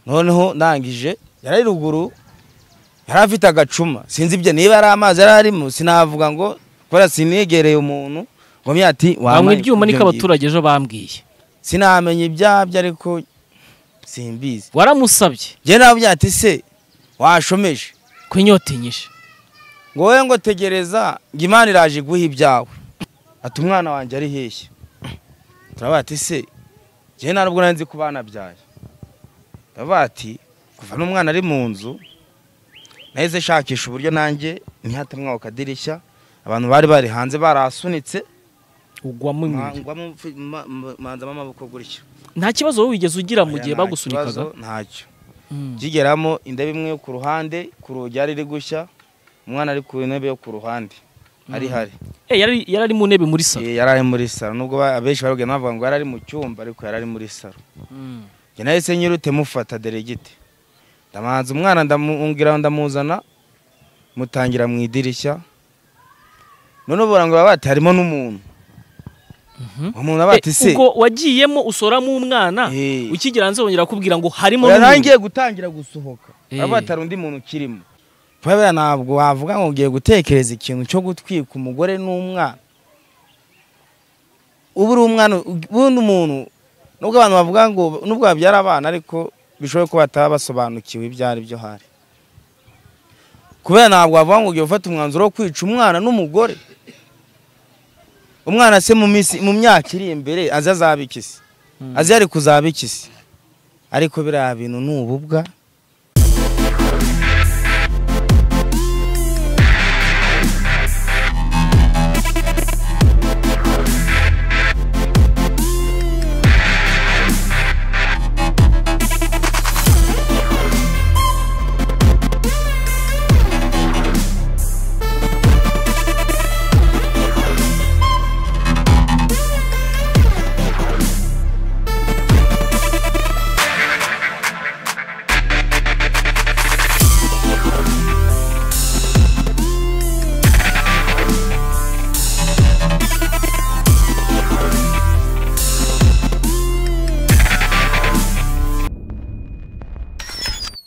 noneho ndangije yari ari ruguru yari afite agacuma sinzi ibyo niba ari amazi yari arimo sinavuga ngo kubera siniyegereye umuntu ngo myati banywa ibyuma niko abaturage ejo bambwiye sinamenya ibyabyo ariko simbizi waramusabye njye nawe byati se washomeje ko inyota inyishe ngo wowe ngo tegereza ngo imana iraje iguha ibyawe ati umwana wanjye ari heshya turavuga ati se njye nta nubwo nari nzi ko banabyaye turavuga ati kuva n'umwana ari mu nzu nahise nshakisha uburyo nanjye ntihatemwa ku kadirishya abantu bari bari hanze barasunitse ugwamo imibiri ngwamo mfi- ma- ma- manzamo amaboko gutya nta kibazo wowe wigeze ugira mu Oya, gihe nta bagusunikaga kibazo, ntacyo Mm. kigeramo indebe imwe yo ku ruhande ku rugi yari iri gushya umwana ari ku ntebe yo ku ruhande ari hari Eh, yari yari ari mu ntebe muri salo Eh, yari ari muri saro nubwo ba- abenshi barubwira navuga ngo yari ari mu cyumba ariko yari ari muri saro Mm. njye nahise nyirute mufata deregite ndamanza umwana ndamungira ndamuzana mutangira mu idirishya noneho barangura bati harimo n'umuntu Mhm. uwo muntu abati Eh, se ubwo wagiyemo usoramo umwana Eh. ukigera hanze wongera kubwira ngo harimo Oya, n'umuntu. nangiye gutangira gusohoka Eh. baba batari undi muntu ukirimo kubera ntabwo wavuga ngo ugiye gutekereza ikintu cyo gutwika umugore n'umwana ubu uri umwana ubundi umuntu nubwo abantu bavuga ngo nubwo babyara abana ariko bishoboye ko bataba basobanukiwe ibyo ari byo hari kubera ntabwo wavuga ngo ugiye gufata umwanzuro wo kwica umwana n'umugore umwana se mu minsi mu myaka iri imbere azi azaba iki se azi yari kuzaba iki se ariko biriya bintu ni ububwa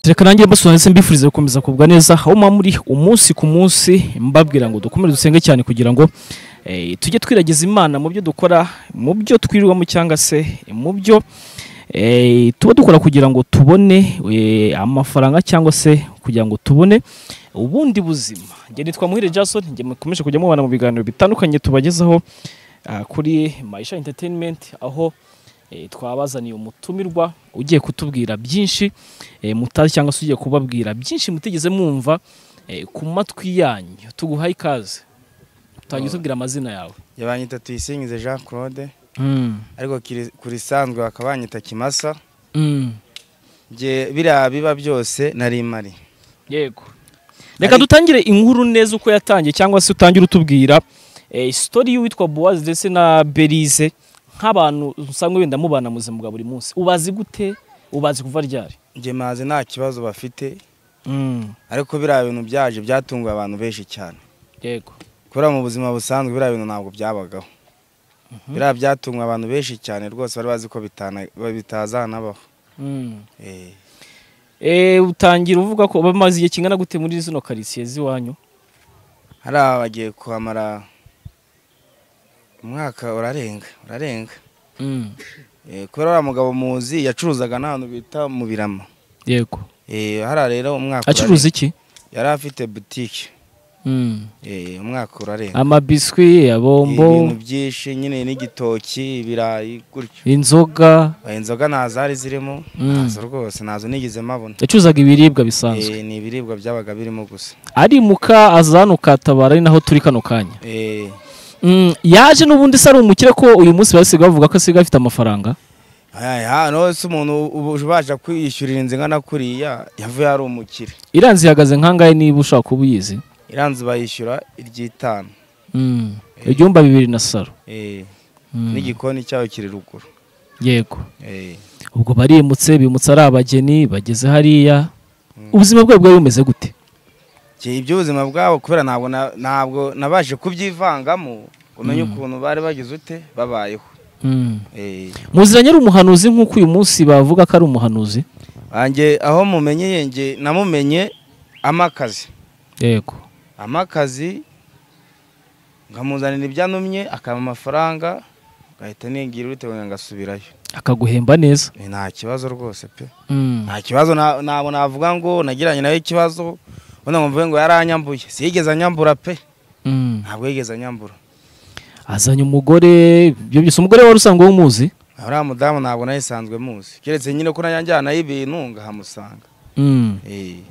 reka nanjye mbasura ndetse mbifurize gukomeza kugubwa neza aho muba muri umunsi ku munsi mbabwira ngo dukomeze dusenge cyane kugira ngo eh, tujye twiragiza imana mu byo dukora mu byo twirirwamo cyangwa se mu byo eh, tuba dukora kugira ngo tubone eh, amafaranga cyangwa se kugira ngo tubone ubundi buzima njye nitwa muhire jason njye mukomeje kujya mubana mu biganiro bitandukanye tubagezaho ah, kuri maisha entertainment aho eh, twabazaniye umutumirwa ugiye kutubwira byinshi eh, mutazi cyangwa se ugiye kubabwira byinshi mutigeze mwumva eh, ku matwi yanyu tuguhaye ikaze utangiye utubwira amazina yawe yabanyita tuyisingize jean claude ariko kiri- ku risanzwe bakaba banyita kimasa njye biriya biba byose nari mari yego reka dutangire inkuru neza uko yatangiye cyangwa se utangire utubwira eh, sitori y'uwitwa bowazi ndetse na berize nk'abantu usanga wenda mubana mu buzima bwa buri munsi ubazi gute ubazi kuva ryari njye mazi nta kibazo bafite ariko biriya bintu byaje byatunguye abantu benshi cyane yego kubera mu buzima busanzwe biriya bintu ntabwo byabagaho biriya byatunguye abantu benshi cyane rwose bari bazi ko bitana- bitazanabaho Eh, Eh, utangira uvuga ko bamaze igihe kingana gute muri zino karitsiye z'iwanyu hari aba bagiye kuhamara umwaka urarenga urarenga Eh, kubera uriya mugabo muzi yacuruzaga n'ahantu bita mu birama yego Eh, hariya rero umwaka acuruza iki urarenga. yari afite butike Eh, umwaka urarenga amabiswi ibintu abombo byinshi nyine n'igitoki ibirayi gutyo inzoga Eh, inzoga nta zari zirimo Mm. ntazo rwose ntazo nigeze mpabona yacuruzaga ibiribwa bisanzwe Eh, ni ibiribwa byabaga birimo gusa arimuka aza hano ukatabara ari naho turi kano kanya Eh, Mm, yaje n'ubundi se ari umukire ko uyu munsi basigaye bavuga ko asigaye afite amafaranga aya- hano se umuntu ubu ubasha kwiyishyurira inzu ingana kuriya yavuye ari umukire iranzi ihagaze nkangahe niba ushaka kuba uyizi iranzu bayishyura iry'itanu Mm, ibyumba bibiri na saro Eh, Mm, n'igikoni cyayo kiri ruguru yego Eh, ubwo barimutse bimutse ari abageni bageze hariya ubuzima bwe bwari bumeze gute Njye iby'ubuzima bwabo kubera ntabwo na- ntabwo nabashe kubyivangamo umenye ukuntu bari bagize ute babayeho Mm. Eh, muziranye ari umuhanuzi nk'uko uyu munsi bavuga ko ari umuhanuzi wanjye aho mumenye yenge namumenye amakazi yego amakazi nkamuzanira ibyanumye akaba amafaranga ngahita ningira bitewe ngo ngasubirayo akaguhemba neza Eh, nta kibazo rwose pe Mm. nta kibazo nta- ntabwo navuga ngo nagiranye nawe ikibazo ubona ngo mvuge ngo yaranyambuye siyigeze anyambura pe Mm. ntabwo yigeze anyambura azanye umugore ibyo byose umugore wari usanzwe umuzi uriya mudamu ntabwo nayisanzwe muzi keretse nyine ko najyanayo ibintu ngahamusanga Mm. Eh,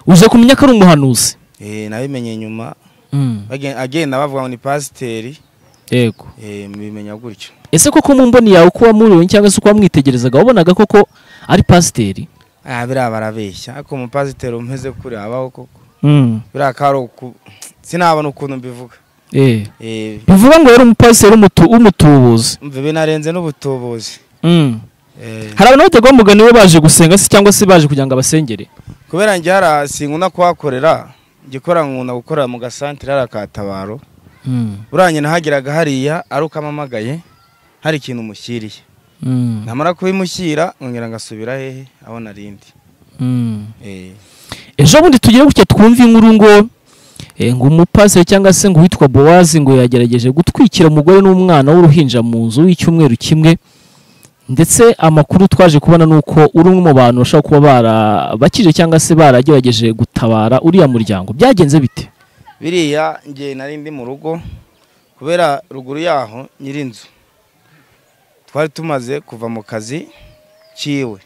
uze kumenya ko ari umuhanuzi eh, nabimenye nyuma Mm. bagen- agenda bavuga ngo ni pasiteri yego eh, mbimenya gutyo ese koko mu mboni yawe uko wamuriwe cyangwa se uko wamwitegerezaga wabonaga koko ari pasiteri ah biriya barabeshya ariko umupasiteri umeze kure habaho koko Mm. biriya kari uku sinabona ukuntu mbivuga Eh. Eh, bivuga ngo yari umupasiteri w'umutu- w'umutubuzi umva binarenze n'ubutubuzi Mm. Eh, hari abantu bategwa umugani we baje gusenga se cyangwa se baje kugira ngo abasengere kubera njye hara sinkunda kuhakorera igikora nkunda gukorera mu gasantere hari akatabaro Mm. uranye nahageraga hariya ari uko amamagaye hari ikintu umushyiriye Mm. namara kubimushyira nkongera ngasubira hehe aho narindi Mm. Eh, ejo bundi tugire gutya twumve inkuru ngo eh, ngo umupasiteri cyangwa se ngo uwitwa bowazi ngo yagerageje gutwikira umugore n'umwana w'uruhinja mu nzu y'icyumweru kimwe ndetse amakuru twaje kubona ni uko uri umwe mu bantu bashobora kuba barabakije cyangwa se baragerageje gutabara uriya muryango byagenze bite biriya njye nari ndi mu rugo kubera ruguru yaho nyiri inzu twari tumaze kuva mu kazi kiwe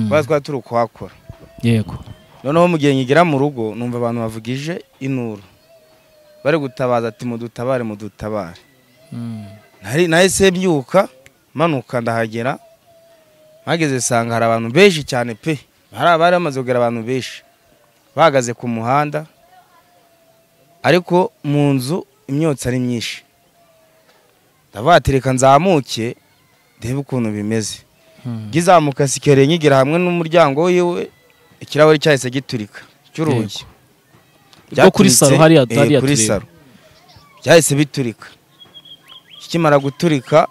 kubera twari turi kuhakora yego noneho mu gihe nkigera mu rugo numva abantu bavugije inuru bari gutabaza ati mudutabare mudutabare nari nahise mbyuka manuka ndahagera mpageze sanga hari abantu benshi cyane pe hari abari bamaze kugera abantu benshi bahagaze ku muhanda ariko mu nzu imyotsi ari myinshi ndavuga ati reka nzamuke ndebe ukuntu bimeze ngizamuka sikere nkigira hamwe n'umuryango wiwe ikirahuri cyahise giturika cy'urugi Bwo kuri saro hariya- Byaturitse, eh, hariya kuri tureba. saro byahise biturika kikimara guturika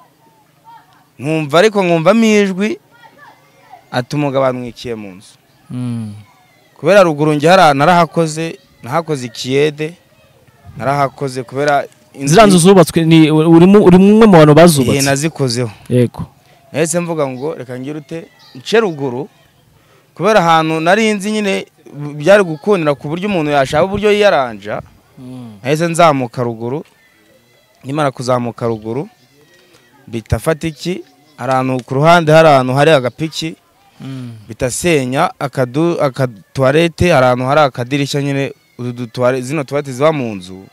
nkumva ariko nkumvamo ijwi ati umugabo amwikiye mu nzu kubera ruguru njye hariya narahakoze nahakoze ikiyede narahakoze kubera inzu- ziriya nzu zubatswe ni urimo uri umwe mu bantu igihe bazubatse nazikozeho yego nahise mvuga ngo reka ngire ute nce ruguru kubera ahantu nari nzi nyine byari gukundira ku buryo umuntu yashaka uburyo yiyaranja nahise nzamuka ruguru nimara kuzamuka ruguru bita fatiki hari ahantu ku ruhande hari ahantu hari agapiki bita senya akadu akatuwarete hari ahantu hari akadirishya nyine utu dutuware- zino tuwarete ziba mu nzu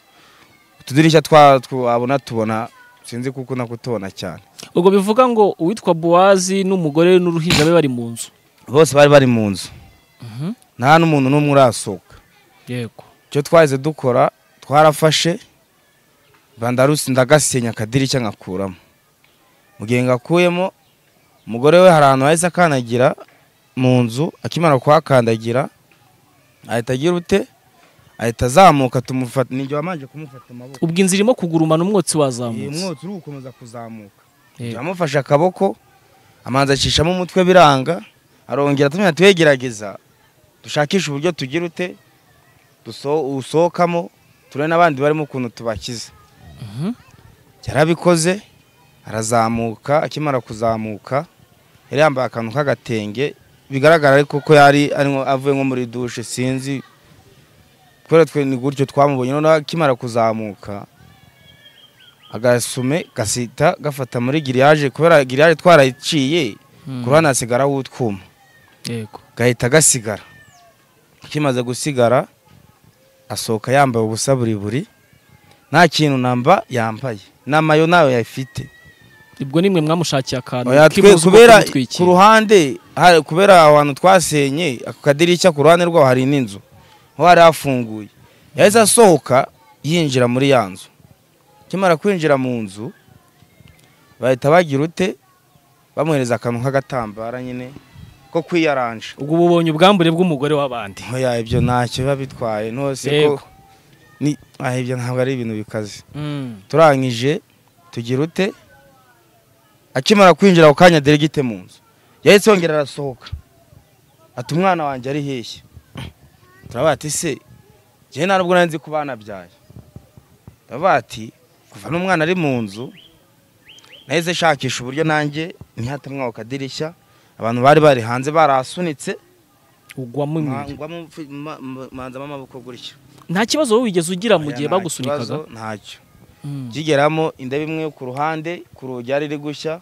utudirishya twa- twabona tubona sinzi kuko nakutubona cyane ubwo bivuga ngo uwitwa bowazi n'umugore n'uruhinja be bari mu nzu bose bari bari mu nzu nta n'umuntu n'umwe urasohoka yego icyo twahise dukora twarafashe bandarusi ndagasenya akadirishya ngakuramo mu gihe ngakuyemo umugore we hari ahantu hahise akandagira mu nzu akimara kuhakandagira ahita agira ute ahita azamuka tumufata ni igihe wamanje kumufata amaboko ubwo inzira irimo kugurumana umwotsi iyi wazamutse mwotsi uri gukomeza kuzamuka Yego. amufashe akaboko amanza acishamo umutwe biranga arongera atumenya tuyegerageza dushakishe uburyo tugira ute duso- usohokamo turebe n'abandi barimo ukuntu tubakiza Mhm. yarabikoze arazamuka akimara kuzamuka yari yambaye akantu k'agatenge bigaragara ariko ko yari arimo avuye nko muri dushe sinzi kubera twe ni gutyo twamubonye noneho akimara kuzamuka agasume gasita gafata muri giriyaje kubera giriyaje twarayiciye ku ruhande hasigaraho utwuma yego gahita gasigara kimaze gusigara asohoka yambaye ubusa buri buri nta kintu namba yambaye n'amayo nayo yayifite ubwo nimwe mwamushakiye akantu Oya, twe- k'imuzu ko kubera kumutwikira. ku ruhande hari- kubera aho hantu twasenye ako kadirishya ku ruhande rwaho hari n'inzu ho hari hafunguye yahise asohoka yinjira muri ya nzu akimara kwinjira mu nzu bahita bagira ute bamuhereza akantu k'agatambara nyine ko kwiyaranja ubwo bubonye ubwambure bw'umugore w'abandi Oya ibyo ntacyo biba bitwaye ntose ko Yego. ni ah, ibyo ntabwo ari ibintu bikaze turangije tugira ute akimara kwinjira ako kanya deregite mu nzu yahise yongera arasohoka ati umwana wanjye ari heshya turavuga ati se njyewe nta nubwo nari nzi ko banabyaye turavuga ati kuva n'umwana ari mu nzu nahise nshakisha uburyo nanjye ntihatemwa ku kadirishya abantu bari bari hanze barasunitse ugwamo imibiri ngwamo mfi- ma- ma- manzamo amaboko gutya nta kibazo wowe wigeze ugira mu gihe Oya, nta bagusunikaga kibazo, ntacyo Mm. kigeramo inda imwe yo ku ruhande ku rugi yari iri gushya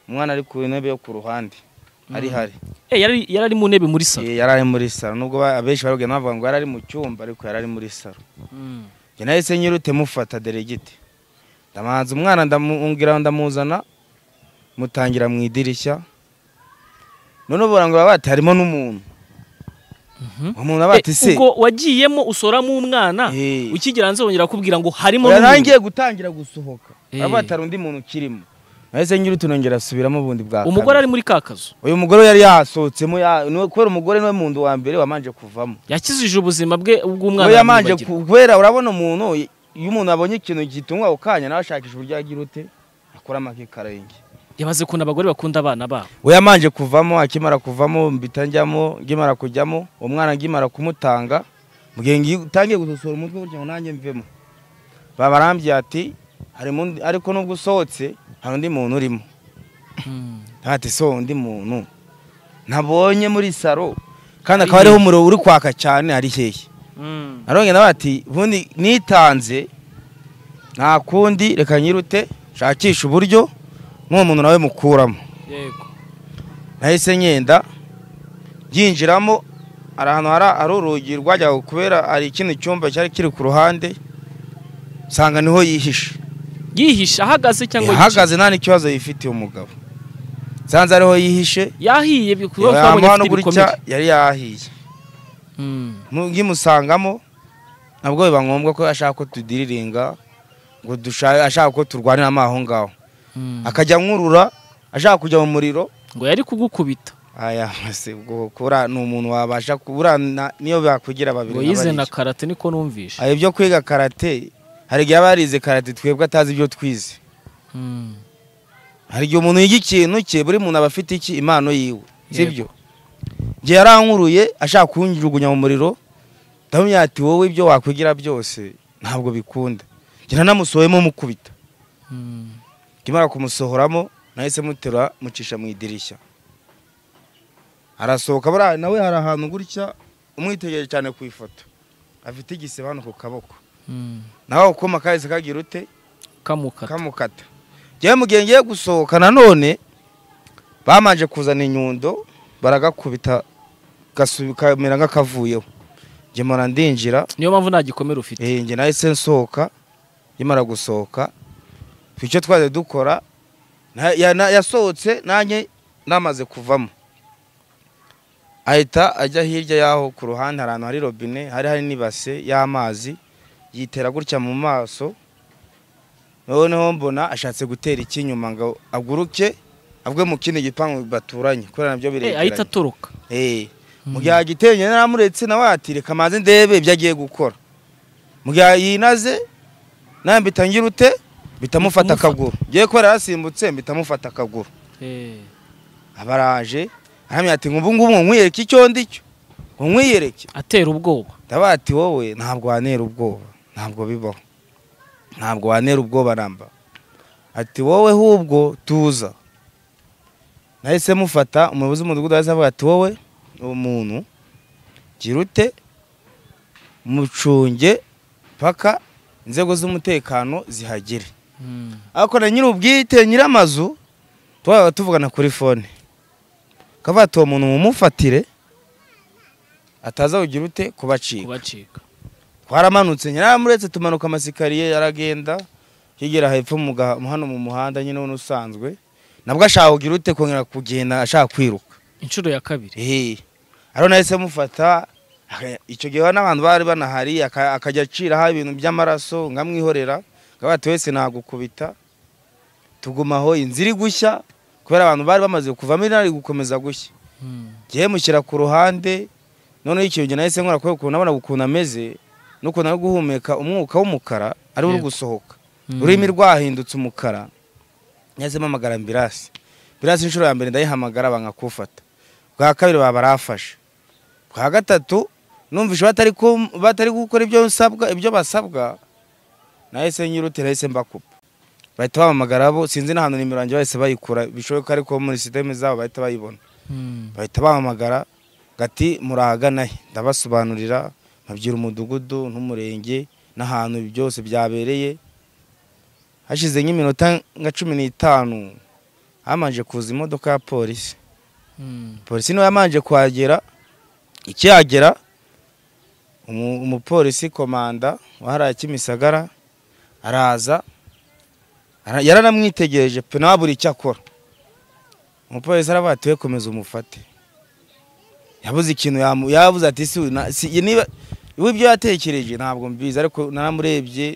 umwana ari ku ntebe yo ku ruhande ari Mm. hari Eh, yari yari ari mu ntebe muri salo Eh, yari ari muri saro nubwo ba- abenshi barubwira bavuga ngo yari ari mu cyumba ariko yari ari muri saro Mm. njye nahise nyirute mufata deregiti ndamanza umwana ndamungira ndamuzana mutangira mu idirishya none ubu barangura bati harimo n'umuntu Mhm. uwo muntu abati Eh, se ubwo wagiyemo usoramo umwana Eh. ukigera hanze wongera kubwira ngo harimo Oya, n'umuntu. nangiye gutangira gusohoka Eh. abati hari undi muntu ukirimo nahise nyirute nongera asubiramo ubundi bwa kabiri. umugore ari muri ka kazu uyu mugore yari yasohotsemo ya- ni we- kubera umugore niwe muntu wa mbere wamanje kuvamo yakijije ubuzima bwe Uwo bw'umwana yamanje wamwibagira. kubera urabona umuntu iyo umuntu abonye ikintu gitungwa ako kanya nawe ashakisha uburyo yagira ute akora amakikarenge yabaze ukuntu abagore bakunda abana babo we yamanje kuvamo akimara kuvamo mbita njyamo ngimara kujyamo uwo mwana ngimara kumutanga mbwiye ngi- utangiye gusosora umutwe gutya ngo nanjye mvemo babarambye ati harimo undi- ariko nubwo usohotse hari undi muntu urimo ntati so undi muntu nabonye muri saro kandi akaba Ari ariho hehe? umuriro uri kwaka cyane ari hehe Mm. narongera nawe ati ubundi nitanze nta kundi reka nyirute nshakishe uburyo nk'uwo muntu nawe mukuramo yego nahise ngenda yinjiramo hari ahantu hari hari urugi rwajyaga kubera hari ikindi cyumba cyari kiri ku ruhande nsanga niho yihishe yihishe ahagaze cyangwa yicaye? yahagaze nta n'ikibazo yifitiye umugabo nsanze ariho yihishe yahiye bi- kubera ko twabonye yamuha afite gutya ibikomere yari yahiye Mm. Mu- ngimusangamo ntabwo biba ngombwa ko ashaka ko tudiriringa ngo dusha- ashaka ko turwaniramo aho ngaho Mm. akajya nkurura ashaka kujya mu muriro ngo yari kugukubita aya se ubwo kura ni umuntu wabasha kubura niyo bakugira babiri ngo na yize bariya. na karate niko numvishe Hari ibyo kwiga karate hari igihe aba yarize karate twebwe atazi ibyo twize Mm. hari igihe umuntu yiga ikintu cye buri muntu aba afite iki impano yiwe sibyo Yego. igihe yarankuruye ashaka kunjugunya mu muriro ndamubwira ati wowe ibyo wakwigira byose ntabwo bikunda njye nanamusohoyemo mukubita Mm. nkimara kumusohoramo nahise muterura mucisha mu idirishya arasohoka buriya nawe hari ahantu gutya umwitegereje cyane ku ifoto afite igisebe hano ku kaboko Mm. nawe akuma kahise kagira ute kamukata kamukata njyewe mu gihe ngiye gusohoka nanone bamanje kuzana inyundo baragakubita gasu- kamera nk'akavuyeho njye mpora ndinjira niyo mpamvu nta gikomere ufite Eh, njye nahise nsohoka nkimara gusohoka icyo twajya dukora na- ya- na- yasohotse nanjye namaze kuvamo ahita ajya hirya y'aho ku ruhande hari ahantu hari robine hari hari n'ibase y'amazi yitera gutya mu maso noneho mbona ashatse gutera ikinyuma ngo aguruke avwe mu kindi gipangu baturanye kubera nabyo Eh, ahita biregeranye atoroka Eh, mu gihe agiteye naramuretse nawe ati reka maze ndebe ibyo agiye gukora mu gihe yinaze nawe mpita ngira ute bitamufata Bitamufata. akaguru ngiye kubera yasimbutse bitamufata akaguru Eh. abaraje aramya ati ngubu ngubu nkwiyereke icyo ndi cyo ngo nkwiyereke atera ubwoba ndaba ati wowe ntabwo wanera ubwoba ntabwo bibaho ntabwo wanera ubwoba namba ati wowe hubwo tuza nahise mufata umuyobozi w'umudugudu ahise avuga ati wowe uwo muntu gira ute mucunge paka inzego z'umutekano zihagere Mm. ariko na nyiri ubwite nyiri amazu twaba tuvugana kuri fone kavuga ati uwo muntu mumufatire ataza kugira ute kubacika kubacika twaramanutse nyiramuretse tumanuka amasikariye yaragenda higera hepfo mu ga- hano mu muhanda nyine w'undi usanzwe nabwo ashaka kugira ute kongera kugenda ashaka kwiruka inshuro ya kabiri eee ariho nahise mufata aka- icyo gihe n'abantu bari banahari aka- akajya aciraho ibintu by'amaraso nkamwihorera akaba ati wese nagukubita tuguma aho inzira iri gushya kubera abantu bari bamaze kuvamo iri gukomeza gushya Mm. njyewe mushyira ku ruhande noneho icyo gihe nahise nkora kubera ukuntu abona ukuntu ameze n'ukuntu ari guhumeka umwuka w'umukara ari uri Yego. gusohoka Mm. ururimi rwahindutse umukara nahise mpamagara ambirasi ambirasi inshuro ya mbere ndayihamagara banga kufata bwa kabiri baba barafashe kwa gatatu numvise batari ku- batari gukora ibyo nsabwa ibyo basabwa nahise nyirutira nahise mbakupa bahita bahamagara bo sinzi n'ahantu nimero yanjye bahise bayikura bishoboka ariko muri sisiteme zabo bahita bayibona bahita bahamagara gati murahagana he ndabasobanurira nkabwira umudugudu n'umurenge n'ahantu byose byabereye hashize nk'iminota nka cumi n'itanu hamanje kuza imodoka ya polisi polisi niwe yamanje kuhagera ikihagera umu- umupolisi komanda wahariye kimisagara araza ara- yaranamwitegereje pe nawe abura icyo akora umupolisi aravuga ati we komeza umufate yabuze ikintu yamu- yabuze ati "Si- na- si ye niba iwe ibyo yatekereje ntabwo mbizi ariko naramurebye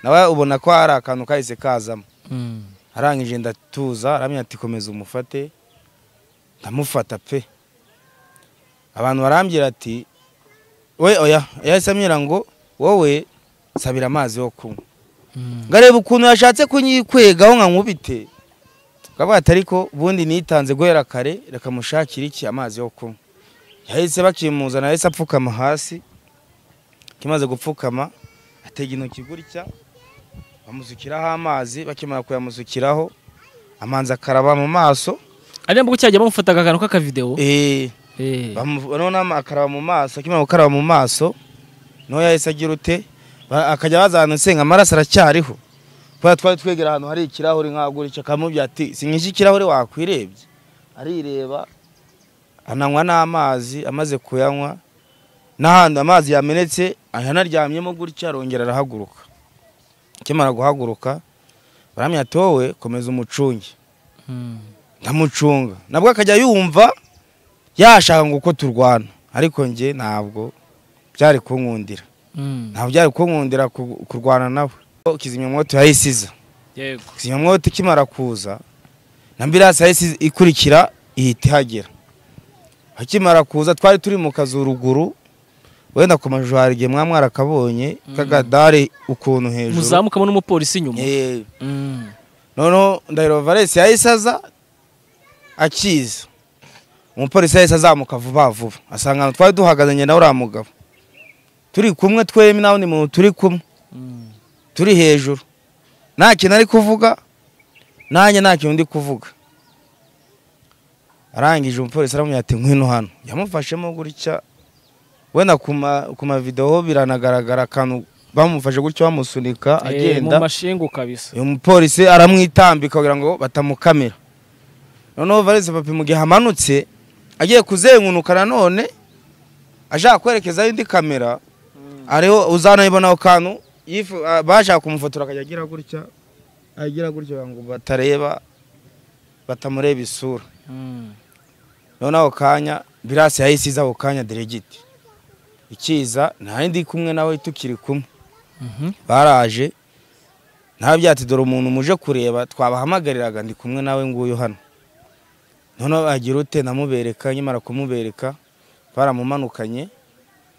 nawe ubona ko hari akantu kahise kazamo arangije ndatuza aramenya ati komeza umufate ndamufata pe abantu barambwira ati we oya yahise ambwira ngo wowe sabira amazi yo kunywa ngareba ukuntu yashatse kunyikwegaho nkankubite akavuga ati ariko ubundi nitanze guhera kare reka mushakire iki amazi yo kunywa yahise bakimuzana yahise apfukama hasi kimaze gupfukama atega intoki gutya bamusukiraho amazi bakimara kuyamusukiraho amanza akaraba mu maso ariya mbuga cyajya bamufata akantu k'akavidewo eh, Eh. bamu- noneho akaraba mu maso akimara gukaraba mu maso niho yahise agira ute Ba- akajya bazana nsenga amaraso aracyariho kubera twari twegera ahantu hari ikirahure nkaguricyo akamubwira ati si nk'iki kirahure wakwirebye arireba ananywa n'amazi amaze kuyanywa n'ahandi amazi yamenetse yanaryamyemo gutya arongera arahaguruka akimara guhaguruka baramya ati wowe komeza umucunge ndamucunga nabwo akajya yumva yashaka ngo uko turwana ariko njye ntabwo byari kunkundira ntabwo byari kunkundira ku- kurwana nawe kizimyamwoto yahise iza Yego. kizimyamwoto ikimara kuza na mbirasi yahise ikurikira ihita ihagera akimara kuza twari turi mu kazu ruguru wenda ku mashusho hari igihe mwaba mwarakabonye kagadare ukuntu hejuru muzamukamo n'umupolisi inyuma Eh, Mm. noneho ndahiro valesi yahise aza akiza umupolisi yahise azamuka vuba vuba asanga ahantu twari duhagazanye na uriya mugabo turi kumwe twembi nawe ni muntu turi kumwe Mm. turi hejuru nta kintu ari kuvuga nanjye nta kintu ndi kuvuga arangije umupolisi aramubwira ati ngwino hano yamufashemo gutya wenda ku ma- ku mavidewo biranagaragara akantu bamufashe gutya bamusunika Eh, agenda mu mashingu kabisa uyu mupolisi aramwitambika kugira ngo batamukamira noneho valise papi mu gihe amanutse agiye kuzengunuka nanone ashaka kwerekezaho indi kamera ariho uzanayibona ako kantu yifu- ah, bashaka kumufotora akajya agira gutya agira gutya kugira ngo batareba batamureba isura Mm. noneho ako kanya birasi yahise iza ako kanya deregiti ikiza nta ndi kumwe nawe tukiri kumwe Mhm. baraje ntabyati dore umuntu muje kureba twabahamagariraga ndi kumwe nawe nguyu hano noneho agira ute namubereka nyamara kumubereka baramumanukanye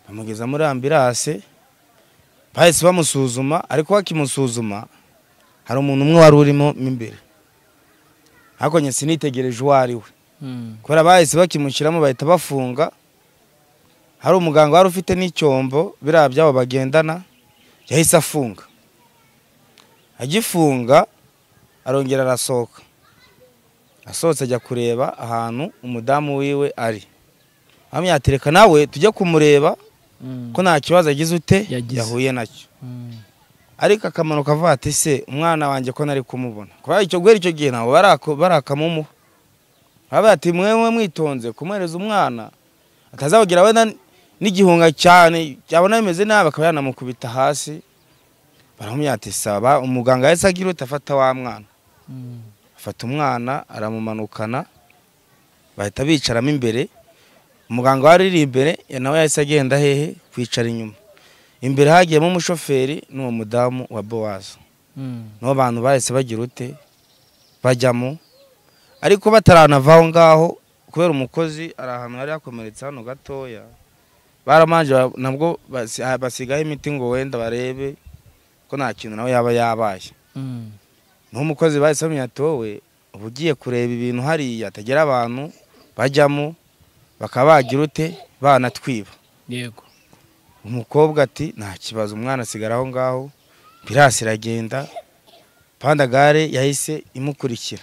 bamugeza muri ambirase bahise bamusuzuma ariko bakimusuzuma hari umuntu umwe wari urimo mo imbere hakonye sinitegereje uwo ari we Mm. kubera bahise bakimushyiramo bahita bafunga hari umuganga wari ufite n'icyombo biriya byabo bagendana yahise afunga agifunga arongera arasohoka asohotse ajya kureba ahantu umudamu wiwe ari amyatereka nawe tujye kumureba Mm. ko nta kibazo agize ute Yagize. yahuye nacyo Mm. ariko akamanuka avuga ati se umwana wanjye ko nari kumubona kubera icyo guhera icyo gihe ntabwo barako- barakamumuha baravuga ati mwewe mwitonze kumuhereza umwana atazabagira wenda n'igihunga cyane yabona bimeze nabi akaba yanamukubita hasi baramubwira ati saba umuganga yahise agira uti afata wa mwana Mm. afata umwana aramumanukana bahita bicaramo imbere umuganga wari uri imbere ya nawe yahise agenda hehe kwicara inyuma imbere hagiyemo umushoferi n'uwo mudamu wa bowazi Mm. nibo bantu bahise bagira ute bajyamo ariko bataranava aho ngaho kubera umukozi ari ahantu hari hakomeretse hano gatoya baramanje ba- nabwo basi- ah, basigaho imiti ngo wenda barebe ko nta kintu nawe yaba yabaye Mm. n'umukozi bahise bamenya ati wowe uba ugiye kureba ibintu hariya atagera abantu bajyamo bakaba bagira ute banatwiba yego umukobwa ati nta kibazo umwana asigara aho ngaho pirasi iragenda pandagare yahise imukurikira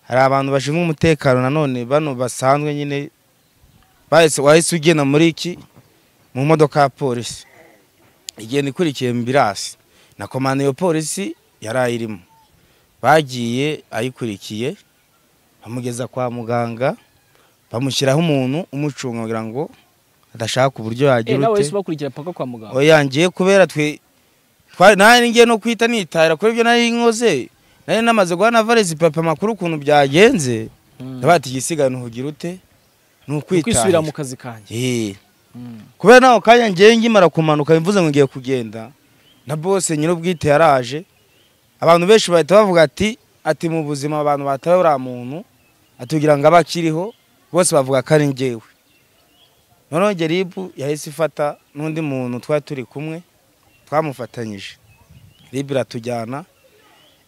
hari abantu bashinzwe umutekano nanone bano basanzwe nyine bahise- wahise ugenda muri iki mu modoka ya polisi igenda ikurikiye mu birasi na komanda iyo polisi yari ayirimo bagiye ayikurikiye bamugeza kwa muganga bamushyiraho umuntu umucunga kugira ngo adashaka uburyo yagira nawe ute wese ubakurikira paka kwa muganga oyangiye kubera twe twa- nanjye ngiye no kwita nitahira kuri ibyo nari nkoze nari namaze guha na valezi papa amakuru ukuntu byagenze Mm. ndabati igisigane uhugira ute ni ukwisubira mu ukwitahira kazi kanjye Eh, kubera naho kanya ngiye ngimara kumanuka bivuze ngo ngiye kugenda na bose nyir'ubwite yaraje abantu benshi bahita bavuga ati ati mu buzima abantu batawe uriya muntu atubwira ngo abe akiriho bose bavuga ko ari njyewe noneho geribu yahise ifata n'undi muntu twari turi kumwe twamufatanyije ribu iratujyana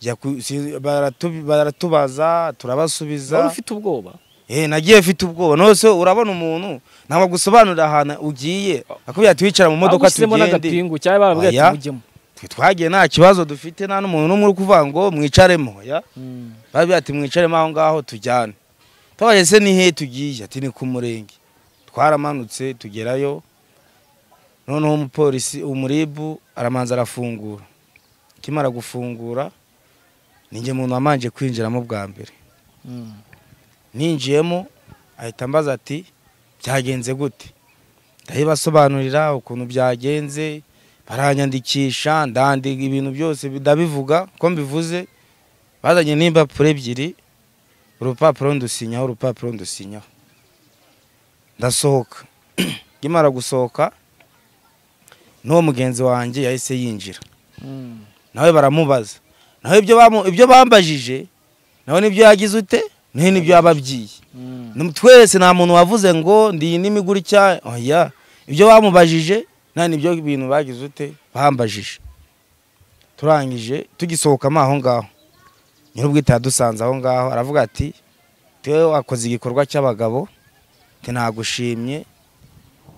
jya ku- si- baratu- baratubaza wari turabasubiza ufite ubwoba Eh, nagiye mfite ubwoba nose urabona umuntu ntabwo gusobanurira ahantu ugiye akubwira ati wicara mu modoka bagushyizemo tugende n'agapingu cyangwa barababwira ati Oya. mujyemo Twe twagiye nta kibazo dufite nta n'umuntu n'umwe uri kuvuga ngo mwicaremo ya Mm. babwira ati mwicaremo aho ngaho tujyane tubajye se ni hehe tugiye ati ni ku murenge twaramanutse tugerayo noneho umupolisi umuribu aramanza arafungura akimara gufungura ninjye muntu wamanje kwinjiramo bwa mbere Mm. ninjiyemo ahita ambaza ati byagenze gute ndayibasobanurira ukuntu byagenze baranyandikisha ndandika ibintu byose ndabivuga ko mbivuze bazanye n'impapuro ebyiri urupapuro ndusinyaho urupapuro ndusinyaho ndasohoka nkimara gusohoka n'uwo mugenzi wanjye yahise yinjira Mm. nawe baramubaza nawe ibyo bamu- ibyo bambajije nawe nibyo yagize ute nawe nibyo yababwiye Mm. Ni- twese nta muntu wavuze ngo ndi iyi n'imi gutya oya ibyo bamubajije nta nibyo bintu bagize ute bambajije turangije tugisohokamo aho ngaho nyir'ubwite yadusanze aho ngaho aravuga ati tewe wakoze igikorwa cy'abagabo te nagushimye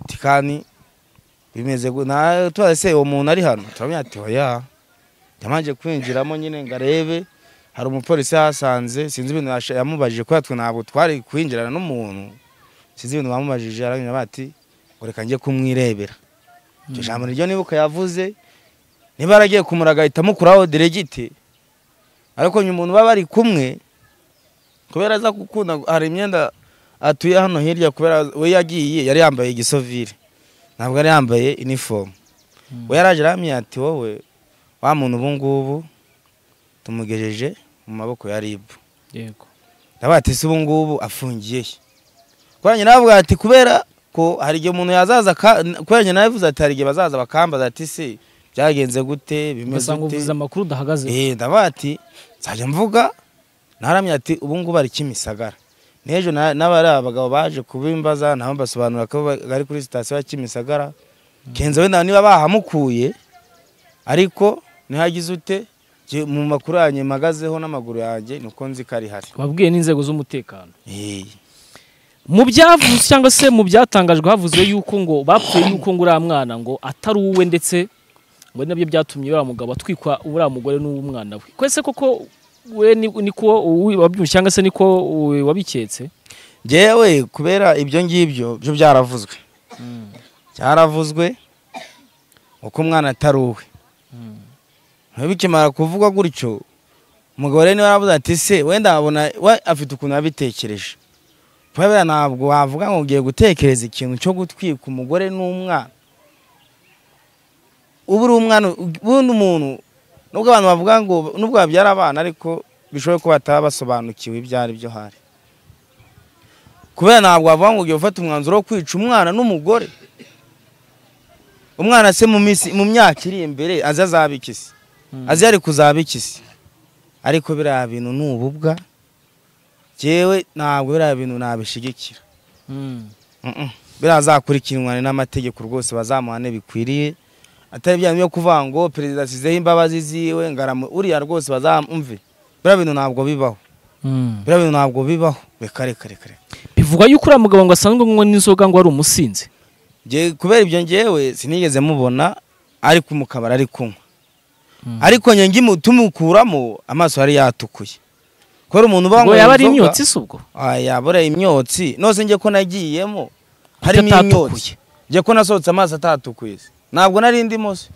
ti kandi bimeze gu- na turase uwo muntu ari hano turamenya ati oya yamanje kwinjiramo nyine ngo arebe hari umupolisi yahasanze sinzi ibintu yasha- yamubajije kubera twe ntabwo twari kwinjirana n'umuntu sinzi ibintu bamubajije arabwira bati ngo reka njye kumwirebera iryo Mm. jambo niryo nibuka yavuze niba yaragiye kumuraga ahita amukuraho diregiti ariko nyuma umuntu baba bari kumwe kubera aza gukunda hari imyenda atuye hano hirya kubera we yagiye yari yambaye igisovire ntabwo yari yambaye inifomu Mm. we yaraje aramye ati wowe wa muntu ubu ngubu tumugejeje mu maboko ya ribu yego ndavuga ati se ubu ngubu afungiye he kubera nyina bavuga ati kubera ko hari igihe umuntu yazaza aka- kubera nyina yavuze ati hari igihe bazaza bakambaza ati se byagenze gute bimeze ugasanga uvuze gute amakuru udahagazeho eh ndavuga ati nzajya mvuga naramye ati ubu ngubu ari kimisagara n'ejo na- n'abari abagabo baje kubimbaza nabo mbasobanura ko ba- bari kuri sitasiyo ya kimisagara kenzo wenda niba bahamukuye ariko ntihagize ute Jye mu makuru yanjye mpagazeho n'amaguru yanjye niko nzi ko ari hari wabwiye n'inzego z'umutekano Eh. mu byavuzwe cyangwa se mu byatangajwe havuzwe yuko ngo bapfuye yuko ngo uriya mwana ngo atari uwe ndetse ngo ari nabyo byatumye uriya mugabo atwikwa uriya mugore n'umwana we kwese koko we ni- niko uwi- wabyumvise cyangwa se niko uwi- wabiketse Njyewe kubera ibyo ngibyo byo byaravuzwe byaravuzwe uko umwana atari uwe Mm. Nawe bikimara kuvugwa gutyo umugabo rero niwe aravuze ati se wenda abona we afite ukuntu yabitekereje kubera ntabwo wavuga ngo ugiye gutekereza ikintu cyo gutwika umugore n'umwana ubu uri umwana ubundi umuntu nubwo abantu bavuga ngo nubwo babyara abana ariko bishoboye ko bataba basobanukiwe ibyo ari byo hari kubera ntabwo wavuga ngo ugiye gufata umwanzuro wo kwica umwana n'umugore umwana se mu minsi mu myaka iri imbere azi azaba iki se Mm. azi yari kuzaba iki se ariko biriya bintu ni ububwa jyewe ntabwo biriya bintu nabishigikira Mm. Mm-mm. biriya azakurikiranwa n'amategeko rwose bazamuhane bikwiriye atari bya bintu byo kuvuga ngo perezida asizeho imbabazi ziwe ngaramu uriya rwose bazamumve biriya bintu ntabwo bibaho Mm. biriya bintu ntabwo bibaho reka reka reka reka. uvuga yuko uriya mugabo ngo asanzwe anywa n'inzoga ngo ari umusinzi Nge- kubera ibyo ngewe sinigeze mubona ari mu kabari ari kunywa ariko njye ngimu- tumukuramo amaso yari yatukuye kubera umuntu uba ngo wanyweye yaba ari inzoga- imyotsi se ubwo aya buriya imyotsi nose njye ko nagiyemo harimo Atatukuye. imyotsi njye ko nasohotse amazi atatukuye se. ntabwo nari ndimo se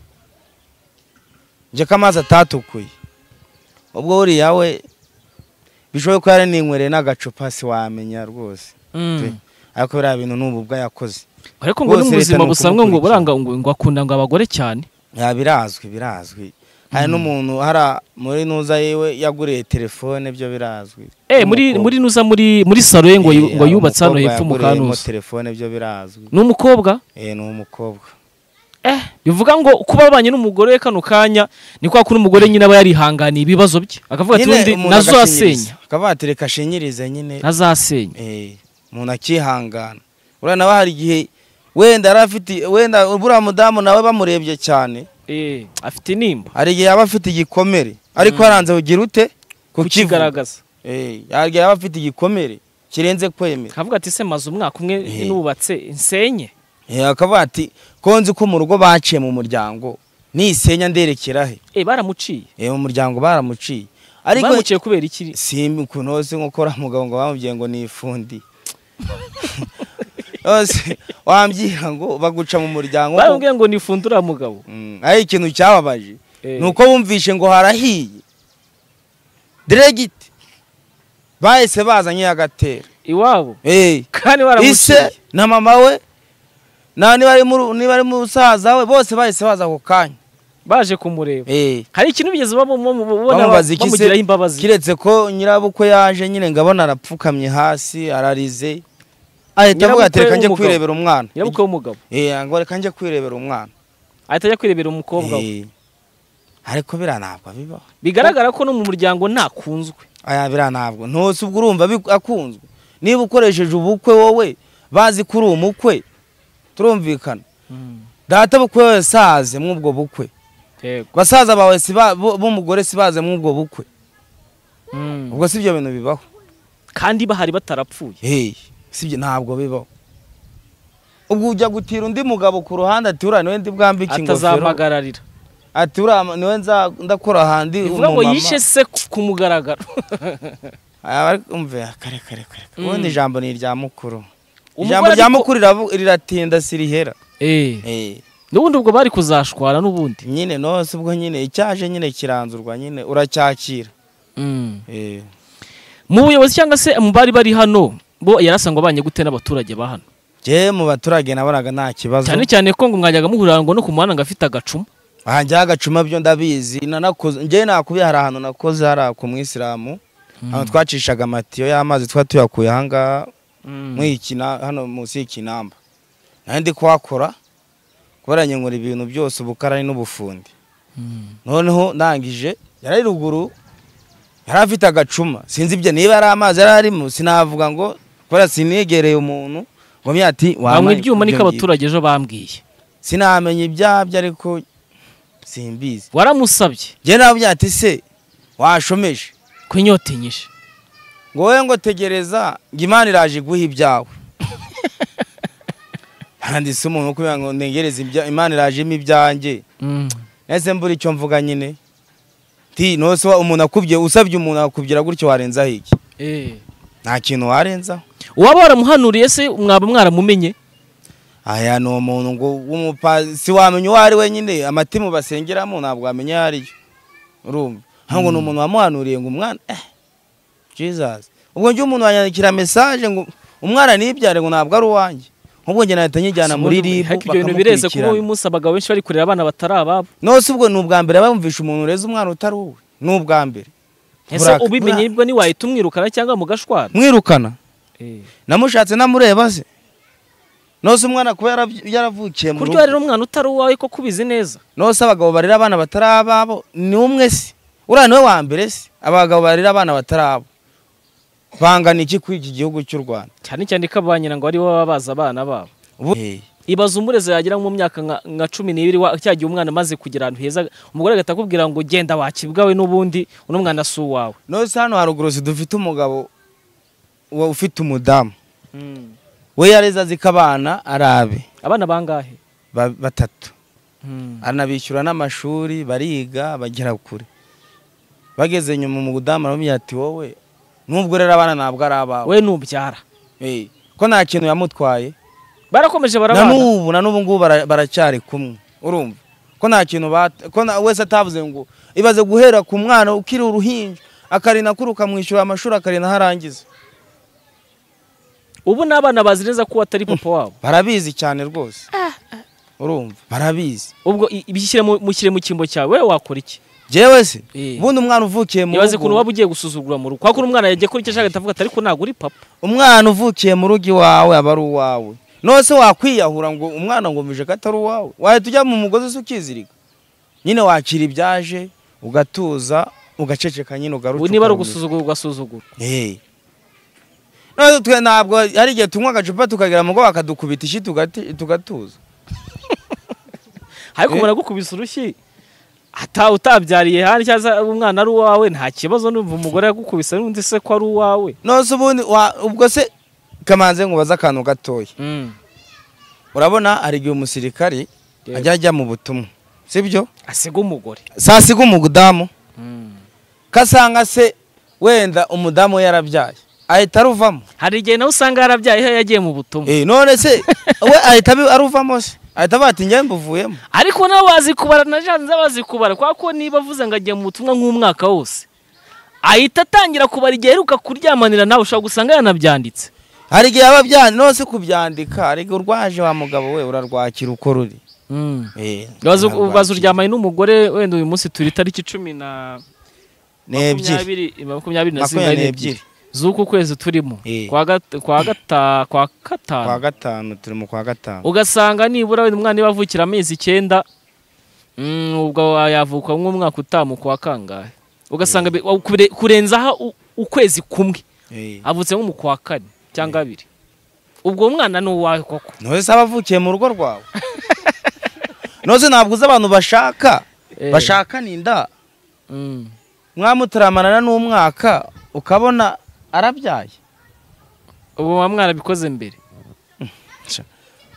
njye ko amazi atatukuye ubwo buriya we bishoboye ko yari ninywereye n'agacupa si wamenya rwose pe. ariko biriya bintu ni ubu bwo yakoze ariko ngo ni Bose mu leta buzima ni busanzwe ngo ukumukurikira. buranga ngo ngo akunda ngo abagore cyane Ya, birazwi birazwi hari n'umuntu hari muri nuza yiwe yaguriye telefone byo birazwi eh muri Umukobwa. muri nuza muri muri salo ye ngo yu- Eh, ngo hari yubatse hano umukobwa hepfo mu yaguriyemo kanuza telefone byo birazwi ni umukobwa eh ni umukobwa eh bivuga ngo kuba abanye n'umugore we kano kanya ni kwa kuri umugore nyine aba yarihanganiye ibibazo bye akavuga ati Nyine undi umuntu nazasenya agashinyiriza. akavuga ati reka ashinyirize nyine ntazasenya eh, umuntu akihangana uriya nawe hari igihe wenda yari afite wenda buriya mudamu nawe bamurebye cyane eh afite inimba hari igihe yaba afite igikomere ariko yaranze ugira ute kukivuga kukigaragaza Eh, hari igihe yaba afite igikomere kirenze kwemera akavuga ati se maze umwaka umwe Eh. nubatse nsenye Eh, akavuga ati ko nzi ko mu rugo baciye mu muryango nisenya nderekera he eh baramuciye Eh, mu muryango baramuciye ariko bamuciye kubera iki simba ukuntu hose nk'uko uriya mugabo ngo bamubwiye ngo ni ifundi hose wambwira ngo baguca mu muryango ngo- baramubwiye ngo nifundura mugabo Mm, ari ikintu cyababaje Eh. ni uko bumvishe ngo harahiye diregiti bahise bazanye agatera iwabo Eh, kandi ise baramuciye na mama we na niba ari mu- niba ari musaza we bose bahise baza ako kanya baje kumureba Eh. hari ikintu bigeze babona bamubaza iki se bamugiraho imbabazi kiretse ko nyirabukwe yaje nyine ngabona arapfukamye hasi ararize ahita avuga ati Nyirabukwe reka njye w'umugabo. kwirebera umwana nyirabukwe w'umugabo Eh, ngo reka njye kwirebera umwana ahita ajya kwirebera umukobwa we Eh, ariko biriya ntabwo bibaho bigaragara ko no mu muryango ntakunzwe aya biriya ntabwo ntose ubwo urumva bi- akunzwe niba ukoresheje ubukwe wowe bazi ko uri umukwe turumvikana data bukwe we saze mw'ubwo bukwe yego basaza bawe si ba- bo- b'umugore si baze mw'ubwo bukwe Mm. ubwo si ibyo bintu bibaho kandi bahari batarapfuye Hey, sibyo ntabwo bibaho ubwo ujya gutira undi mugabo ku ruhande ati uriya niwe ndi bwambike ingofero atazamagararira ati uriya niwe nza- ndakora ahandi bivuga ngo umumama." yishe se ku- ku mugaragaro Aba ari- umve kare kare kare ubundi Mm. ijambo ni irya mukuru Umugore ijambo rya ariko- mukuru riravu- riratinda sirihera Eh, Eh, n'ubundi ubwo bari kuzashwana n'ubundi nyine nose ubwo nyine icyaje nyine kiranzurwa nyine uracyakira Mm. Eh, mu buyobozi cyangwa se mu bari bari hano bo yarasanga abanye gute n'abaturage ba hano njyewe mu baturage nabonaga nta kibazo cyane cyane ko ngo mwajyaga muhurira ngo no ku muhanda ngo afite agacuma ahanjye hagacuma byo ndabizi nanakoze njyewe nakubiye hari ahantu nakoze hari ku mwisilamu aho twacishaga amatiyo y'amazi tuba tuyakuye ahangaha mwikina hano munsi y'ikinamba nari ndi kuhakora kubera nyungura ibintu byose ubukarani n'ubufundi Mm. noneho ndangije yari ari ruguru yari afite agacuma sinzi ibyo niba yari amazi yari arimo sinavuga ngo kubera sinigereye umuntu ngo myati banywa ibyuma niko abaturage ejo bambwiye sinamenya ibyabyo ariko simbizi waramusabye njye nawe ati se washomeje ko inyota inyishe ngo wowe ngo tegereza ngo imana iraje iguha ibyawe handitse umuntu kubera ngo ntegereze ibya imana irajemo ibyanjye Mm. nese mbura icyo mvuga nyine ti nose wa- umuntu akubye usabye umuntu akubwira gutyo warenzaho iki Eh. nta kintu warenzaho uwaba waramuhanuriye se mwaba mwaramumenye aya ni umuntu ngo w'umupa si wamenya uwo ari we nyine amatimu basengeramo ntabwo wamenya ayo ari yo urumva hano ngo ni umuntu wamuhanuriye ngo umwana eh jesus ubwo njye umuntu wanyandikira mesaje ngo umwana ntibyare ngo ntabwo ari uwanjye nk'ubwo njye nahita nyijyana muri ribu ariko ibyo bintu bireze kuba bakamukurikirana uyu munsi abagabo benshi bari kurera abana batari ababo nose ubwo ni ubwa mbere bumvisha umuntu ureze umwana utari uwe ni ubwa mbere ese Buraka- ubimenye mwa- ibwo ntiwahita umwirukana cyangwa mugashwana mwirukana namushatse namureba se nose umwana kuba yarabyi- yaravukiye mu kurya rero umwana utari uwawe ko kubizi neza nose abagabo barera abana batari ababo ni umwe se uriya niwe wa mbere se abagabo barera abana batari abo bangana iki kuri iki gihugu cy'u rwanda cyane cyane ko ba nyina ngo aribo baba bazi abana babo ubu Eh, ibaza umurezi yagira nko mu myaka nka- nka cumi n'ibiri wa- cya gihe umwana amaze kugera ahantu heza umugore agahita akubwira ngo genda wakibwawe n'ubundi uno mwana si uwawe nose hano haruguru si dufite umugabo wa- ufite umudamu we yareze azi ko abana ari abe abana bangahe ba- batatu Mm. anabishyura n'amashuri bariga bagera kure bageze nyuma mu budamu aramubwira ati wowe nubwo rero abana ntabwo ari abawe we nubyara Eh, ko nta kintu yamutwaye barakomeje na barabana n'ubu na n'ubu ngubu bara- baracyari kumwe urumva ko nta kintu bat- ko na- wese atavuze ngo ibaze guhera ku mwana ukiri uruhinja akarinda kuri ukamwishyura amashuri akarinda aho arangiza ubu n'abana bazi neza ko atari papa wabo barabizi cyane rwose urumva barabizi ubwo i- ibishyire mu- mushyire mu cyimbo cyawe we wakora iki jewe se Eh. ubundi umwana uvukiye mu ibaze ukuntu rugo waba ugiye gusuzugura mu rugo kwakora umwana yagiye kuri icyo ashaka atavuga ati ariko ntabwo uri papa umwana uvukiye mu rugo iwawe aba ari uwawe nose wakwiyahura ngo umwana ngumije ko atari uwawe wahita ujya mu mugozi usa ukizirika nyine wakira ibyaje ugatuza ugaceceka nyine ugaruka ubu niba ukarumira. ari ugusuzugura ugasuzugura Eh. none twe ntabwo hari igihe tunywa agacupa tukagera mu rugo bakadukubita ishyi tugati- tugatuza ariko Eh. umuntu agukubise urushyi ata utabyariye hano cyangwa se umwana ari uwawe nta kibazo numva umugore yagukubise n'undi se ko ari uwawe nose ubundi wa- ubwo se kamanze ngubaze akantu gatoya urabona hari igihe umusirikari Yego. ajya ajya mu butumwa sibyo asiga umugore saa siga umudamu ko asanga se wenda umudamu we yarabyaye ahita aruvamo hari igihe nawe usanga yarabyaye iyo yagiye mu butumwa Eh, none se we ahita abi- aruvamo se ahita avuga ati njyewe mbuvuyemo ariko nawe bazi kubara na janze bazi kubara kubera ko niba avuze ngo agiye mu butumwa nk'umwaka wose ahita atangira kubara igihe aheruka kuryamanira nawe ushobora gusanga yanabyanditse hari igihe yaba abyandika nose kubyandika hari igihe urwaje wa mugabo we urarwakira uko ruri Eh, Bazi urarwakira. bazi uryamanye n'umugore wenda uyu munsi turi itariki cumi na n'ebyiri makumyabiri makumyabiri na zirindwi makumyabiri n'ebyiri n'ebyiri z'uku kwezi turimo Eh. kwa gata kwa gata kwa kwa gatanu gatanu turi mu kwa gatanu ugasanga nibura wenda umwana niba avukira amezi icyenda mm, ubwo yavuka nk'umwaka utamu kwa kangahe ugasanga bi- wa- kure- kurenzaho u- ukwezi kumwe Eh. avutse nko mu kwa kane cyangwa abiri ubwo umwana ni uwawe koko none se aba avukiye mu rugo rwawe nose ntabwo uzi abantu bashaka Eh. bashaka ni inda Mm. mwamutaramanana n'umwaka ukabona arabyaye ubu wa mwana abikoze mbere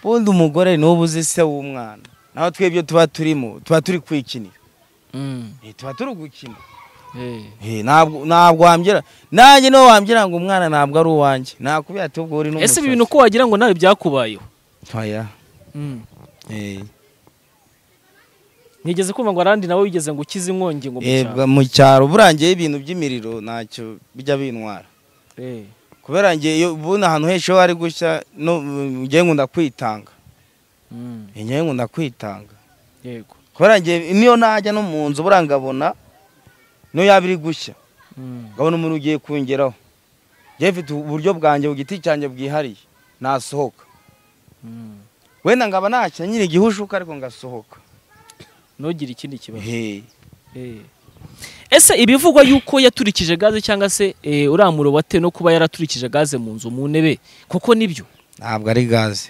ubundi umugore n'ubu uzi se w'umwana naho twebwe tuba turimo tuba turi kwikinira Mm. Eh, tuba turi gukina Eh. Eh, ntabwo ntabwo wambwira nanjye niwe wambwira ngo umwana ntabwo ari uwanjye nakubwira ati ubwo uri ese ibi bintu uko wagira ngo nawe byakubayeho oya eh. nigeze kumva ngo arandi nawe wigeze ngo ukize inkongi ngo Eh, mucyaro bwa- mu cyaro burangiye ibintu by'imiriro ntacyo bijya bintwara Eh. kubera ngiye iyo ubona ahantu henshi ho hari gushya no mm, ngiye nkunda kwitanga Mm. Eh, ngiye nkunda kwitanga yego kubera ngiye niyo najya no mu nzu buriya nkabona niyo yaba iri gushya Mm. nkabona umuntu ugiye kungeraho ngiye mfite uburyo bwanjye ku giti cyanjye bwihariye nasohoka Mm. wenda nkaba nacyo nyine igihushuka ariko ngasohoka ntugire ikindi kibazo Hey. Eh. ese ibivugwa yuko yaturikije gaze cyangwa se eh, uriya murobo ate no kuba yaraturikije gaze mu nzu mu ntebe kuko nibyo ntabwo ari gaze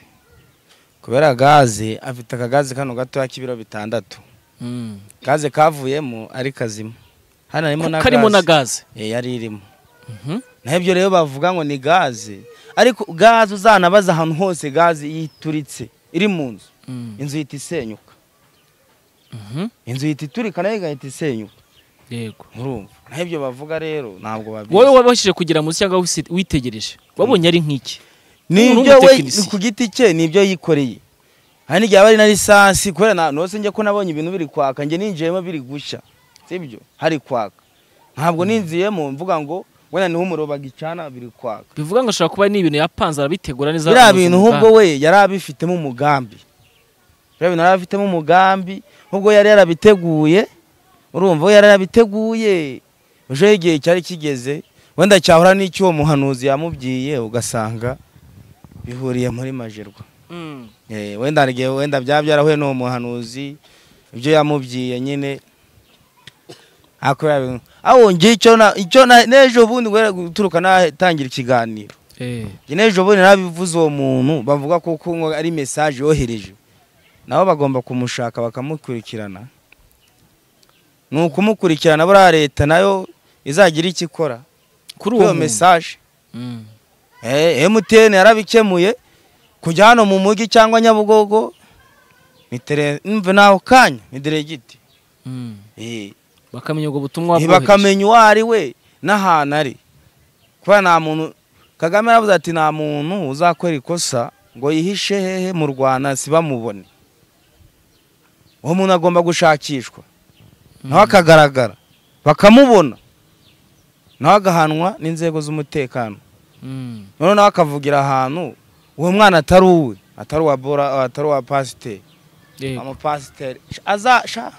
kubera gaze afite akagaze kano gatoya k'ibiro bitandatu gaze kavuyemo ari kazima hano harimo na karimo na gaze gaze Eh, yari irimo Mhm. naho ibyo rero bavuga ngo ni gaze ariko gaze uzanabaza ahantu hose gaze yituritse iri mu nzu Mm. inzu ihita isenyuka Mhm. inzu ihita iturika nayo igahita isenyuka yego urumva naho ibyo bavuga rero ntabwo wowe babizi wabashije kugira munsi cyangwa wisi- witegereje wabonye ari nk'iki nibyo we w'umutekinisiye. ku giti cye nibyo yikoreye hari n'igihe aba ari na lisansi kubera na nose njye ko nabonye ibintu biri kwaka njye ninjiyemo biri gushya sibyo hari kwaka ntabwo ninziyemo mvuga ngo wenda niho umuriro bagicana biri kwaka bivuga ngo ashobora kuba ari n'ibintu yapanze arabitegura neza biriya akabihuza bintu mu ahubwo we yari abifitemo umugambi biriya bintu yari abifitemo umugambi ahubwo yari yarabiteguye urumva we yari yarabiteguye ejo igihe cyari kigeze wenda cyahura n'icyo uwo muhanuzi yamubwiye ugasanga bihuriye muri majerwa Mm. Eh, wenda hari igihe wenda byaba byarahuye n'uwo muhanuzi ibyo yamubwiye nyine akora ibintu aho ngiye icyo na- icyo na- n'ejo bundi guhera guturuka natangira ikiganiro Eh. Njye n'ejo bundi narabivuze uwo muntu bavuga ko kuko ari mesaje yohereje nabo bagomba kumushaka bakamukurikirana ni ukumukurikirana buriya leta nayo izagira icyo ikora kuri kuri uwo iyo muntu mesaje Mm. emutiyeni yarabikemuye kujya hano mu mujyi cyangwa nyabugogo mva naho kanya ni diregiti Eh, bakamenya ubwo butumwa bwohereje bakamenya uwo ari we n'ahantu ari kuba nta muntu kagame yaravuze ati nta muntu uzakora ikosa ngo yihishe hehe mu rwanda si bamubone uwo muntu agomba gushakishwa nawe akagaragara bakamubona nawe agahanwa n'inzego z'umutekano Mm, noneho nawe akavugira ahantu uwo mwana atari uwe atari uwa bora atari uwa pasiteri yego. amapasiteri azasha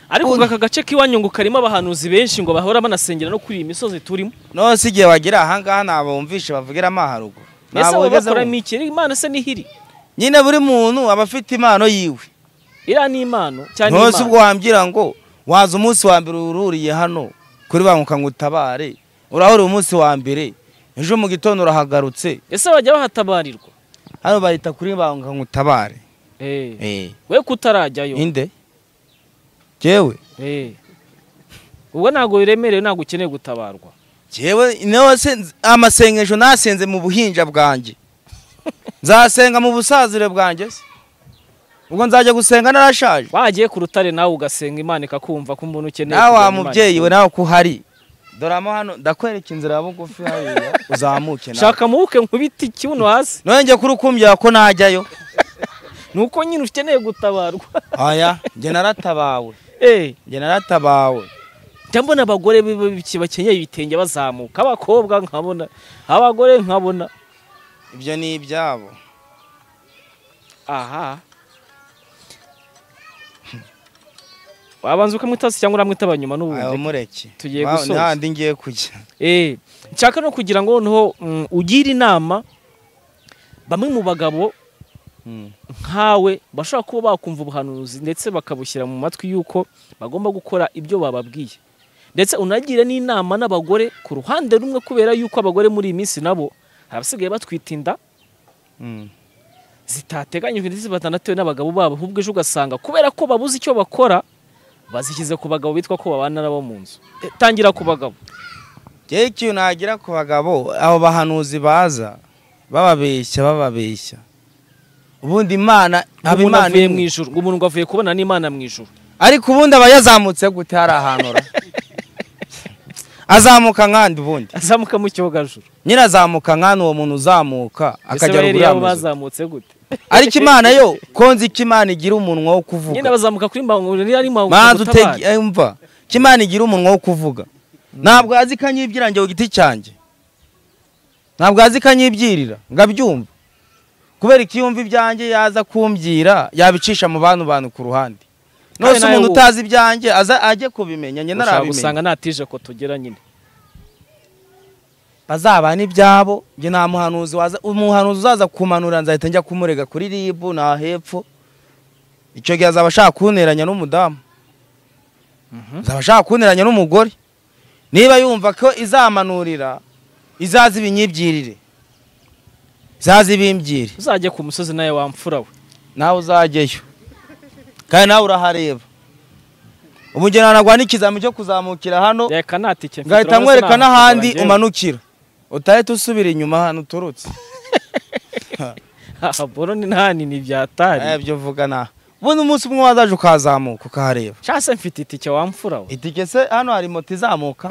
ariko ngo aka gace k'iwanyu ngo karimo abahanuzi benshi ngo bahora banasengera no kuri iyi misozi turimo noneho si igihe wagira ahangaha ntabwo wumvishe bavugiramo aharuguru mbese Ntabwo abo wigeze bakoramo wumva. iki imana se n'ihiri nyine buri muntu aba afite impano yiwe iriya ni impano cyane noneho si ubwo impano wambwira ngo waza umunsi wa mbere ururiye hano kuri banguka ngo utabare urahurira umunsi wa mbere ejo mu gitondo urahagarutse ese bajya bahatabarirwa hano bahita kuri banguka ngo utabare Eh, Eh, we kutarajyayo inde jewe Eh. ubwo ntabwo biremerewe ntabwo ukeneye gutabarwa jewe niho se- amasengesho nasenze mu buhinja bwanjye nzasenga mu busazire bwanjye se ubwo nzajya gusenga narashaje wagiye ku rutare nawe ugasenga imana ikakumva ko umuntu ukeneye nawe kujyana wa Imana mubyeyi we ikakumva. nawe ko uhari doramo hano ndakwereka inzira ya bugufi hariya uzamuke nawe shaka mubuke nkubite ikibuno hasi none njye kuri ukumbya ko najyayo ni uko nyine ukeneye gutabarwa aya njye naratabawe Eh, njye naratabawe njya mbona abagore b- b- bakenyeye ibitenge bazamuka abakobwa nkabona abagore nkabona ibyo ni ibyabo aha wabanza ukamwita se cyangwa uramwita abanyuma Ayo, n'ubundi mureke tugiye Wa- gusoza. n'ahandi ngiye kujya Eh, nshaka no kugira ngo noneho mm, ugire inama bamwe mu bagabo Mm. nkawe bashobora kuba bakumva ubuhanuzi ndetse bakabushyira mu matwi yuko bagomba gukora ibyo bababwiye ndetse unagira n'inama n'abagore ku ruhande rumwe kubera yuko abagore muri iyi minsi nabo hari abasigaye batwita inda Mm. zitateganyijwe ndetse batanatewe n'abagabo babo ahubwo ejo ugasanga kubera ko babuze icyo bakora bazishyize ku bagabo bitwa ko babana nabo mu nzu Eh, tangira ku bagabo Njyewe ikintu nagira ku bagabo abo bahanuzi baza bababeshya bababeshya ubundi imana haba umuntu imana avuye mu imwe. ijuru ngo umuntu ngo avuye kubona n'imana mu ijuru ariko ubundi aba yazamutse gute hari ahantu ura azamuka nkandi ubundi azamuka mu cyogajuru nyine azamuka nkandi uwo muntu uzamuka ese akajya bayeri ruguru yabo y'amazu bazamutse gute ariko imana yo konzi ko imana igira umunwa wo kuvuga nyine bazamuka kuri mbangurira niba ari mbangu manza utegeyumva ko imana igira umunwa wo kuvuga ntabwo azi ko anyibyira njye ku giti cyanjye ntabwo azi ko anyibyirira ngo abyumve kubera ko iyo yumva ibyanjye yaza kumbwira yabicisha mu bantu bantu ku ruhande Kandi nose nawe umuntu ubu- utazi ibyanjye aza ajye kubimenya njye ushobora narabimenya gusanga natije ko tugera nyine bazabana ibyabo njye nta muhanuzi waza umuhanuzi uzaza kumanura nzahita njya kumurega kuri ribu na hepfo icyo gihe azaba ashaka kunteranya n'umudamu azaba ashaka kunteranya n'umugore niba yumva ko izamanurira izaza ibinyibyirire izaza ibimbyire uzajya ku musozi nawe wamfura we nawe uzajyayo kandi nawe urahareba ubu njye nanagwa n'ikizami cyo kuzamukira hano reka natike mfite ngahita urabona se nkwereka nta n'ahandi hantu umanukira utahita usubira inyuma ahantu uturutse aha boroni ntani ni ibyatari ibyo uvuga nta bundi umunsi umwe wazaje ukazamuka ukahareba nshase mfite itike wamfura we itike se hano hari moto izamuka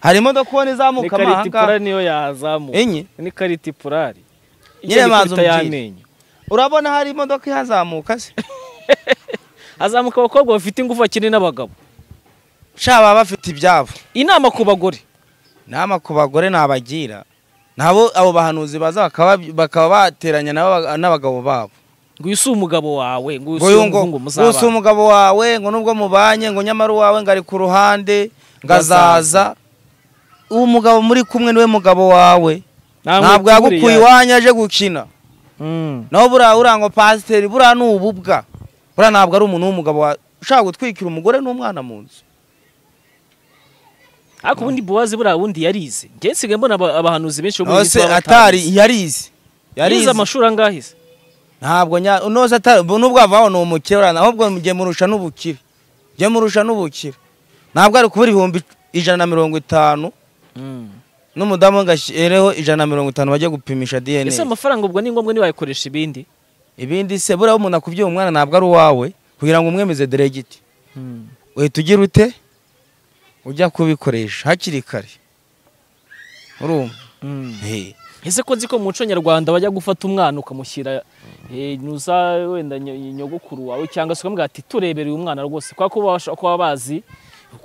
hari imodoka ubona ni izamuka amahanga karitipurari niyo yahazamuka enye ni karitipurari Nyine igiye banza gikubita umbwire. y'amenyo urabona hari imodoka ihazamuka se hazamuka abakobwa bafite ingufu bakiri n'abagabo sha baba bafite ibyabo inama ku bagore inama ku bagore nabagira nabo abo bahanuzi baza bakaba bakaba bateranya n'aba- n'abagabo babo ngo uyu si umugabo wawe ngo uyu ngo si uyu ngo umuhungu gusa muzabana umugabo wawe ngo nubwo mubanye ngo nyamara uwawe ngo ari ku ruhande ngo azaza uwo mugabo muri kumwe niwe mugabo wawe ntabwo yagukuye iwanyu aje gukina iwanyu naho buriya uriya ngo pasiteri buriya ni ububwa buriya ntabwo ari umuntu w'umugabo wa- ushaka gutwikira umugore n'umwana mu nzu ariko ubundi buwazi buriya wundi yarize njye nsigaye mbona aba- abahanuzi benshi bo muri iyi nose minsi baba atari batarize. yarize yize yarize amashuri angahe se ntabwo nya nose atari ubu nubwo avaho ni umukire uriya ahubwo njye murusha n'ubukire njye murusha n'ubukire ntabwo ari kubura ibihumbi ijana na mirongo itanu n'umudamu ngashyireho ijana na mirongo itanu bajya gupimisha dna ese amafaranga ubwo ni ngombwa niba wayakoresha ibindi ibindi se buriya umuntu akubwiye umwana ntabwo ari uwawe kugira ngo umwemeze deregiti Hmm. uhita ugira ute ujya kubikoresha hakiri kare urumva Hmm. Hey. ese ko nzi ko mu muco nyarwanda bajya gufata umwana ukamushyira eh, nuza wenda ny- nyogokuru wawe cyangwa se ukamubwira ati turebere uyu mwana rwose kubera ko babasha kuba bazi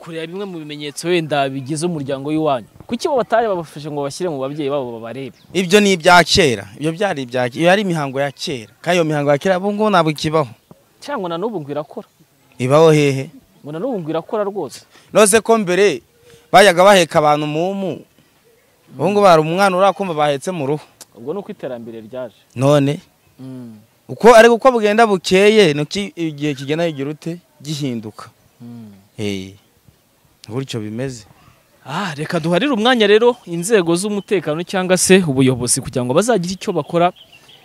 kureba bimwe mu bimenyetso wenda bigize umuryango w'iwanyu kuki bo batari babafashe ngo bashyire mu babyeyi babo babarebe ibyo ni ibya kera ibyo byari ibya kera iyo ari imihango ya kera kandi iyo mihango ya kera ubu ngubu ntabwo ikibaho cyangwa na n'ubu ngo irakora ibaho hehe ngo na n'ubu ngo irakora rwose nose ko mbere bajyaga baheka abantu mumu ubu ngubu hari umwana urakumva bahetse mu ruhu ubwo ni uko iterambere ryaje none Hmm. uko ariko uko bugenda bukeye ni uko igihe kigenda kigira ute gihinduka Hmm. Eh, gutyo bimeze Ah, reka duharire umwanya rero inzego z'umutekano cyangwa se ubuyobozi kugira ngo bazagire icyo bakora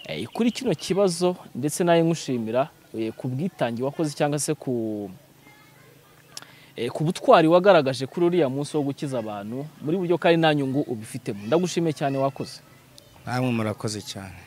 eh, kuri kino kibazo ndetse nawe nkushimira eh, ku bwitange wakoze cyangwa se ku eh, ku butwari wagaragaje kuri uriya munsi wo gukiza abantu muri buryo kandi nta nyungu ubifitemo ndagushimiye cyane wakoze namwe murakoze cyane